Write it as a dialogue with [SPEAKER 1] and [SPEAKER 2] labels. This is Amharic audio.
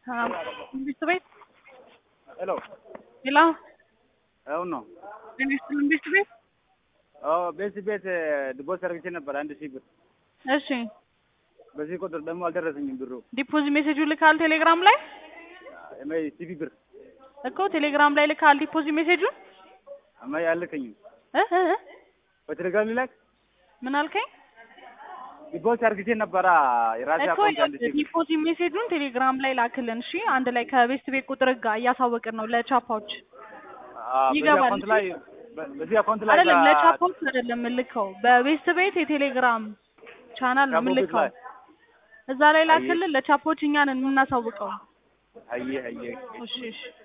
[SPEAKER 1] መንግስት ቤት
[SPEAKER 2] ሄሎ
[SPEAKER 1] ሄሎ
[SPEAKER 2] አሁን ነው
[SPEAKER 1] መንግስት መንግስት ቤት
[SPEAKER 2] አዎ በዚህ ቤት ዲፖዚት አድርጌ ነበር አንድ ሺህ ብር
[SPEAKER 1] እሺ
[SPEAKER 2] በዚህ ቁጥር ደግሞ አልደረሰኝም ብሩ
[SPEAKER 1] ዲፖዚት ሜሴጁ ልካል ቴሌግራም ላይ
[SPEAKER 2] እማይ ሲቪ ብር
[SPEAKER 1] እኮ ቴሌግራም ላይ ልካል ዲፖዚት ሜሴጁን
[SPEAKER 2] እማይ አልልከኝም
[SPEAKER 1] እ እ እ
[SPEAKER 2] በቴሌግራም ሊላክ
[SPEAKER 1] ምን አልከኝ
[SPEAKER 2] ዲፖዚት አድርጌ ነበራ የራሴ
[SPEAKER 1] እኮ
[SPEAKER 2] አካውንት አንድ ሺህ ብር
[SPEAKER 1] ዲፖዚት ሜሴጁን ቴሌግራም ላይ ላክልን እሺ አንድ ላይ ከቤስት ቤት ቁጥር ጋር እያሳወቅን ነው ለቻፓዎች
[SPEAKER 2] አዎ፣ በዚህ
[SPEAKER 1] ይገባል።
[SPEAKER 2] አካውንት ላይ በ- በዚህ አካውንት ላይ
[SPEAKER 1] አይደለም
[SPEAKER 2] በ-
[SPEAKER 1] ለቻፓዎች አይደለም የምልከው በቤስት ቤት የቴሌግራም ቻናል ነው
[SPEAKER 2] ቻፖ ቤት
[SPEAKER 1] የምልከው
[SPEAKER 2] ላይ
[SPEAKER 1] እዛ ላይ ላክልን ለቻፖች እኛን የምናሳውቀው
[SPEAKER 2] አየህ አየህ
[SPEAKER 1] እሺ እሺ